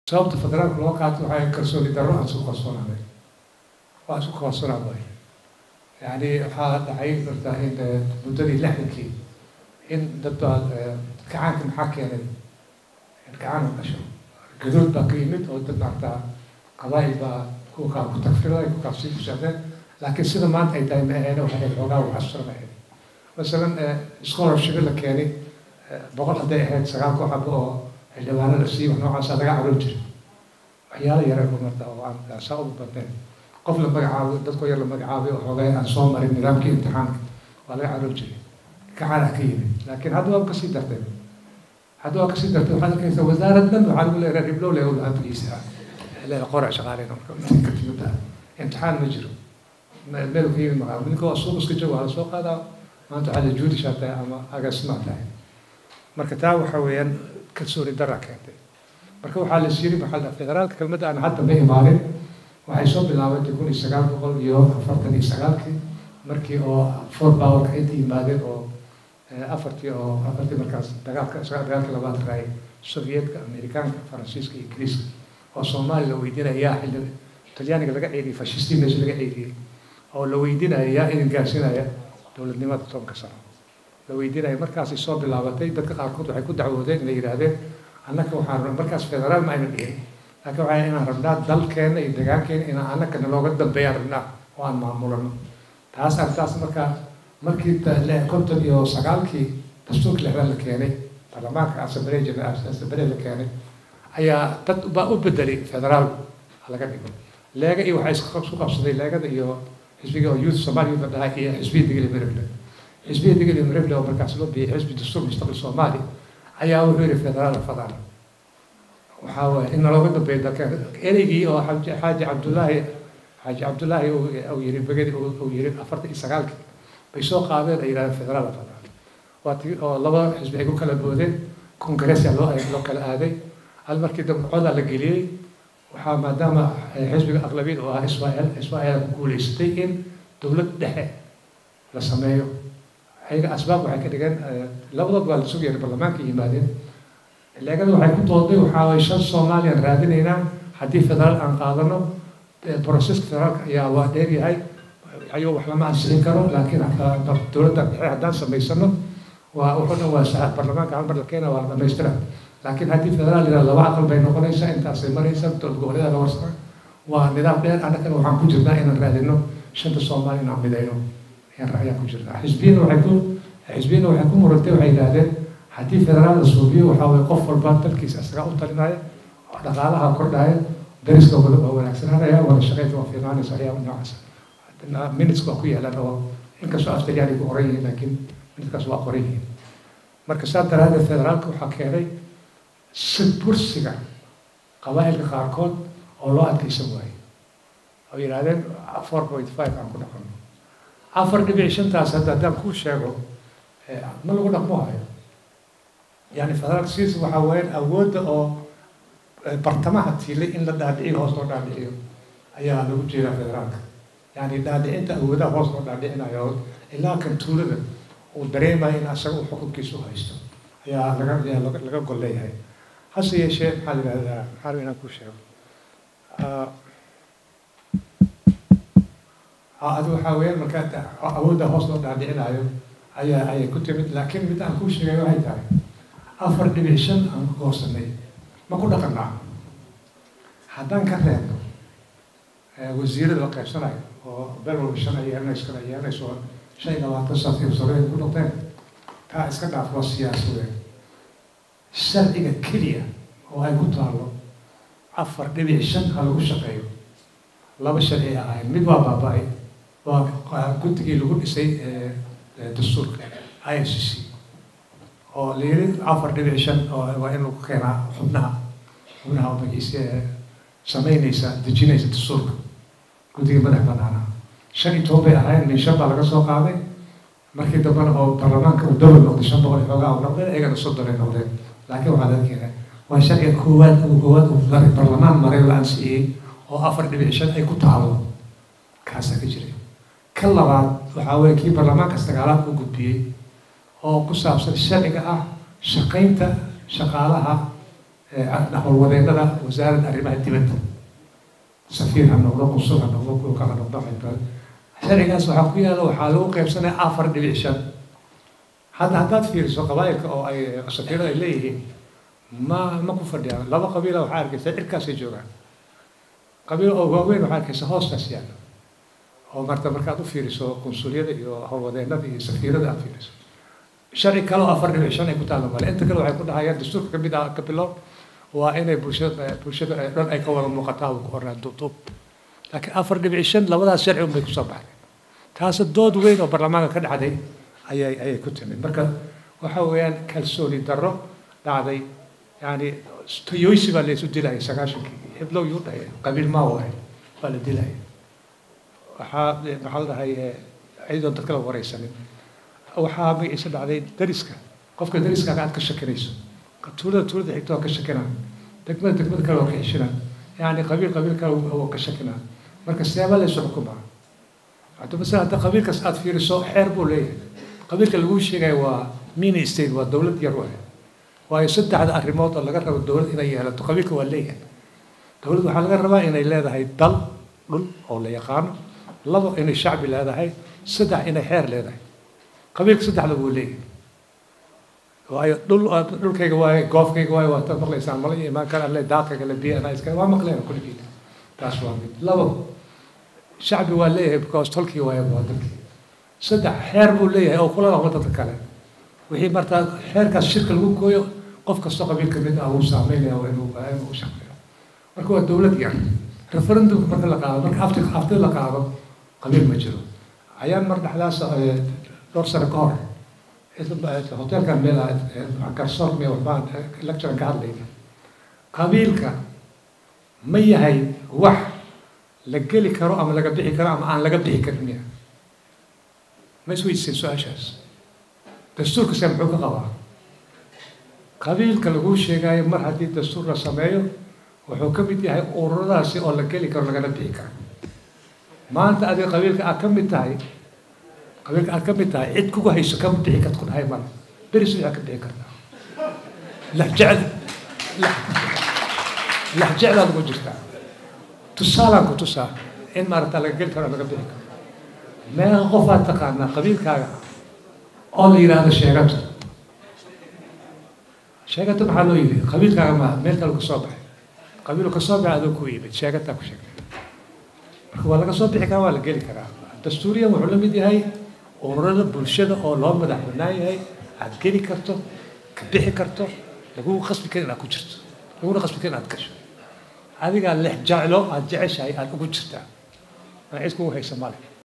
sababta federaalka loo qaato waxay kalsooni darro aan isku kalsoonaanay waa isku kalsoonaan waay yani waxaa dhacay marta in muddadii lixdankii in dad baa gacaanka maxaa keenay gacan u dhasho gadood baa ka yimid oo dad maarta qabaa'il baa kuwa kaa ku tagfirday ku kaasii ku socdeen laakiin sida maanta ay tahay ma aheena waxay ahayd xoogaa waxasura ma ahayd masalan scholarship la keenay boqol hadday ahayd sagaal koox haba oo xildhibaano la siiyey wax noocaasa laga caroon jiray waxyaala yara marta oo aan saa ugu badnayn qof la magacaabo dadkoo yar la magacaabay oo xoogay aan soo marin nidaamkii imtixaanka waa laga caroon jiray gacanaa ka yimid laakiin hadda waa kasii dartay hadda waa kasii dartay waxaad arkaysaa wasaarad dhan waxaa lagu leeyahay riblow le amrigiisa le qorac shaqaaleyna marka intii ka timid imtixaan ma jiro meel ka yimid maqaa ninka waa suuq iska jooga waa la soo qaadaa maanta waxaa la juudishaa tahay ama agaasimaa tahay marka taa waxa weeyaan kalsooni daraa keentay marka waxaa la yiri maxaa la federaalka kelmadda aan hadda ma imaanin waxay soo bilaabatay kun iyo sagaal boqol iyo afartan iyo sagaalkii markii oo four powerka inta yimaadeen oo afartii oo afartii markaas dagaalka dagaalka labaad raay sovyeetka amerikaanka faransiiska iyo ingiriiska oo soomaaliya la weydiinaya yaa xilli talyaaniga laga ceyriyey fashistii meesha laga ceyriyey oo la weydiinaya yaa idin gaarsinaya dowladnimada tobanka sano la weydiinaya markaasay soo bilaabatay dadka qaarkood waxay ku dacwoodeen inay yidhaahdeen annaka waxaan markaas federaal ma ayna dhihin laakiin waxaa inaan rabnaa dalkeena iyo degaankeena inaan annaka nalooga dambeeyaan rabnaa oo aan maamulano taas artaas markaa markii konton iyo sagaalkii dastuurka lixdan la keenay baarlamaanka asamblee asamblee la keenay ayaa dad baa u bedelay federaal laga dhigo leega iyo waxaa isku qabsaday leegada iyo xisbiga oo youth somalia youth dhahay iyo xisbiya digili mirable xisbiya digili mirable oo markaas loo bixiyay xisbi dastuur mustaqbal soomaali ayaa wuxuu yihi federaal fadal waxaa waaye in nalooga dambeeyo dalka ereygii oo xaaji cabdullaahi xaaji cabdullaahi uu yiri begedi uu yiri afartan iyo sagaalkii bay soo qaadeen ay yidhahdeen federaal fadal waa tii oo laba xisbi ay ku kala boodeen kongareesya loo loo kala aaday hal markii dambe codaa la geliyey waxaa maadaama xisbiga aqlabiyad oo ah israel israel ku guuleysatay in dowlad dhexe la sameeyo ayaga asbaab waxay ka dhigeen labadood waa la sugayay baarlamaanka yimaadeen leegada waxay ku dooday waxaa waye shan soomaaliyaan raadinaynaa haddii federaal aan qaadano broseska federaalka ayaa waa dheeryahay ayuu wax lama ansixin karo laakiin dowladda dhexe haddaan samaysano waa wuxuu dhan waa saxa baarlamaanka hal mar la keena waa la dhamaystira laakiin haddii federaal yidhaha laba aqal bay noqonaysaa intaasay maraysaa dowlad goboleeda la warsana waa nidaam dheer annagana waxaan ku jirnaa inaan raadino shanta soomaali inaan midayno ayaan ku jirnaa xisbiyina waxay ku xisbiyina waxay ku murantay waxay yidhahdeen haddii federaal la suubiyo waxaa waye qof walba dalkiisa isaga u talinaya oo dhaqaalaha kordhaya dariska waa wanaagsananaya wada shaqeynta waa fiimaanaysa ayaa noocaas minutes waa ku yaalaan oo inkastoo aftalyaani ku qoran yihiin laakiin minutkaas waa qoran yihiin marka saa daraadeed federaalka waxaa keenay si bursiga qabaa'ilka qaarkood oo loo adkeysan waayo oo yidhahdeen four point five aan ku dhaqanno afar dhibic shantaas hadda haddaan kuu sheego ma lagu dhaqmo hayo yani federaalka siis waxaa weeyaan awoodda oo bartamaha tiilay in la dhaadhiciyo hoos loo dhaadhiciyo ayaa lagu jeedaa federaalka yani dhaadhicinta awoodaha hoos loo dhaadhicinayo ilaa kan tuulada uu dareemayo in asaga uu xukunkiisa u haysto ayaa laga ayaa laga gol leeyahay hase yeeshee maxaa la yidhahdaa maxaa raba inaan kuu sheego adi waxaa weeyaan markaa awoodda hoos loo dhaadhicinayo ayaa ayay ku timid laakiin mid aan kuu sheegay waxay tahay afar dhibic shan aan ku goosanay ma ku dhaqanaa haddaan ka reebno wasiirada la qaybsanayo oo bel walba shan ay yeelanayso kala yeelanayso shan iyo labaatan saas iyo soreed ku noqdeen taa iska dhaaf waa siyaasadeen sharciga keliya oo ay ku taalo afar dhibic shan ha lagu shaqeeyo laba sharci ahayn mid waa baaba-ay waa guddigii lagu dhisay dastuurka i f c c oo la yiri afar dhibic shan oo waa in lagu keenaa xubnaha xubnaha magaciisa sameynaysa dejinaysa dastuurka guddiga madax banaana shan iyo toban bay ahayn min shan baa laga soo qaaday markii dambena oo baarlamaanka uu dowlad noqday shan boqol iyo xoogaa u noqdeen iyagana soddon ay noqdeen laakiin waxaa laga keenay waa sharciga koowaad uu koowaad uu maray baarlamaan maray la ansixiyey oo afar dhibic shan ay ku taalo kaasaa ka jiray ka labaad waxaa weeye kii baarlamaanka sagaalaad u gudbiyey oo ku saabsan sharciga ah shaqaynta shaqaalaha howlwadeennada wasaaradda arrimaha dibadda safiir ha noqdo qusul ha noqdo kulka ha noqdo sharcigaas waxaa ku yaala waxaa lagu qaybsanaya afar dhibic shan hadda haddaad fiiriso qabaa'ilka oo ay safiirada ay leeyihiin ma ma ku fadhiyaan laba qabiila waxaa arkaysa cirkaasay joogaan qabiil oo waaweyn waxaa arkaysa hoostaas yaalla oo marta markaad u fiiriso qunsuliyada iyo howlwadeennada iyo safiirada aad fiiriso sharci kale oo afar dhibic shan ay ku taalla male inta kale waxay ku dhahayaan dastuurka kamid ah ka bilow waa inay bulshada bulshada dhan ay ka wada muuqataa uu ku qornaa duubduub laakiin afar dhibic shan labadaas sharci unbay kusoo baxday taasi dood weyn oo baarlamaanka ka dhacday ayay ayay ku timid marka waxa weeyaan kalsooni darro dhacday yani toyoysi baa laysu dilayay sagaashankii heblow yuu dhahay qabiil maa waay baa la dilayay waxaa maxaa la dhahay ciidoon dadka la wareysanin waxaa magaciisa dhacday dariska qofka dariskaaga aad ka shakinayso tuulada tuulada xigta waa ka shakinaa degmada degmada kale waa ka xishinaa yani qabiil qabiil kale waa ka shakinaa marka seeba laysu xukumaa hadda masala hadda qabiilkaas aad fiiriso xeer buu leeyahay qabiilka lagu sheegayo waa mini state waa dowlad yar waay waayo saddexda arrimood oo laga rabo dowlad inay yeelato qabiilka waa leeyahay dowlad waxaa laga rabaa inay leedahay dal dhul oo la yaqaano labo inay shacbi leedahay saddex inay xeer leedahay qabiilka saddexda buu leeyahay waayo dhul dhulkayga waaye goofkayga waaye waa taad maqlaysaan mala imaan kara alle daaqayga le biyo anaa iska waa maqleen kulligiina taas waa mid labo shacbi waa leeyahay because tolkii waaye waa dalkii saddex xeer buu leeyahay oo kula dhaqmo dadka kale wixii martaa xeerkaas shirka lagu gooyo qof kastoo qabiil ka mid ah wuu saameynaya waa inuu inuu shaqeeyo marka waa dowlad yar referendumka marka la qaado marka afti aftida la qaado qabiil ma jiro ayaan mar dhexdaas dhowr sano ka hor hoteelkan meel garsoor me waxbaan lecture ka hadlayna qabiilka ma yahay wax la geli karo ama laga bixi karo ama aan laga bixi karin miya ma isweydiiseen su-aashaas dastuurka se muxuu ka qabaa qabiilka laguu sheegayo mar haddii dastuur la sameeyo wuxuu ka mid yahay ururadaasi oo la geli karo lagana bixi karo maanta adiga qabiilka aad ka mid tahay qabiilka aad ka mid tahay cid kugu hayso kama bixi karta ku dhahay male beris waxaa ka bixi kartaa laxjecd laxjecdaad ugu jirtaa tusaalaan ku tusaa in maaragta laga geli karo laga bixi karo meeqa qofaad taqaanaa qabiilkaaga oo la yidhaahdo sheegato sheegato maxaa loo yidhi qabiilkaaga ma meel kale ka soo baxay qabiilu ka soo baxay adoo ku yimid sheegataa ku sheegtay marka waa laga soo bixi karaa waa la geli karaa dastuuriyan wuxuu la mid yahay ururada bulshada oo loo madax bannaan yahay aad geli karto ka bixi karto lagugu qasbi karin inaad ku jirto laguna qasbi karin inaad gasho adigaa lex jeclo aad jeceshahay aad ugu jirtaa ma cid kugu haysa male